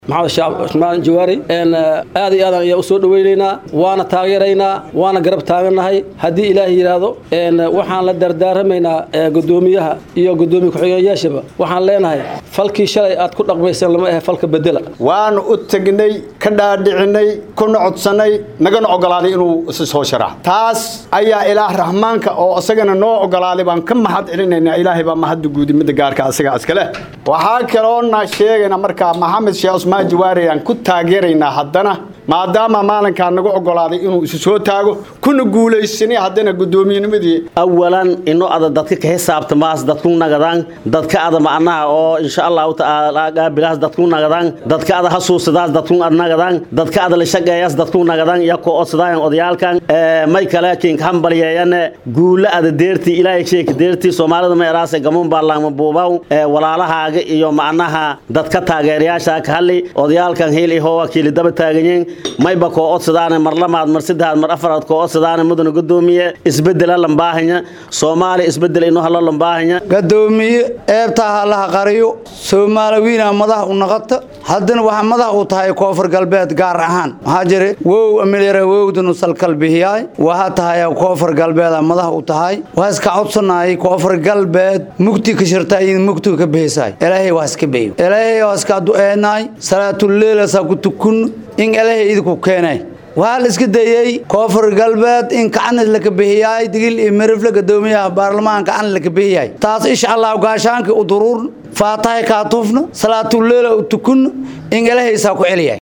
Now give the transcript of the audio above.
maxamed shacab cusmaan jawaari aad iyo aadan ayaa u soo dhoweynaynaa waana taageeraynaa waana garab taagannahay haddii ilaahay yidhaahdo waxaan la dardaaramaynaa gudoomiyaha iyo gudoomiye ku-xigeenyaashaba waxaan leenahay falkii shalay aad ku dhaqmayseen lama ahe falka bedela waanu u tegnay ka dhaadhicinay kuna codsannay nagana ogolaaday inuu isi soo sharax taas ayaa ilaah raxmaanka oo isagana noo ogolaaday baan ka mahad celinaynaa ilaahay baa mahadda guudi midda gaarka asaga iskale waxaa kaloona sheegayna markaa maxamed sheekh cusmaan jawaari aan ku taageeraynaa haddana maadaama maalinkaa nagu ogolaaday inuu isu soo taago kuna guulaysanay haddana gudoomiyenimadii awalan ino ada dadka ka xisaabtamaas dadku nagadaan dadka ada macnaha oo insha allahu tacaala qaabilaas dadku nagadaan dadka ada hasuusadaas dadku ad nagadaan dadka ada la shaqeeyaas dadku nagadaan iyo ko odsadaayan odayaalkan may kale kinka hambalyeeyane guula ada deertii ilaahay sheeka deertii soomaalida ma eraase gamuun baarlaama buubaw walaalahaaga iyo macnaha dadka taageerayaasha ka hadli odayaalkan hiil ihoo wakiili daba taaganyiin mayba koo odsadaane mar lamaad mar saddexaad mar afaraad koo odsadaane mudana gudoomiye isbedela lambaahanya soomaaliya isbedel ino halo lambaahanya gadoomiye eebtaa halaha qariyo soomaaliwiina madax u naqata haddana waxa madax u tahay koonfur galbeed gaar ahaan maxaa jire wow amilyara wowdanu salkalbihiyaay waxa tahay koonfur galbeeda madax u tahay waa iska codsanaay koonfur galbeed mugti ka shirta in mugti ka bihisaay ilaahay waa iska beeyo ilaahay waa iska du'eenaay salaatuleela saa ku tukun in ilaahay idinku keenay waxaa la iska dayey koonfur galbeed in kacanis laka bihiyaay digil iyo mirifle gadoomiyaha baarlamaanka kacanis laka bihiyaay taas insha allah gaashaankii u duruurna faatahay kaatufna salaatuleela u tukun in ilaahay saa ku celiyahay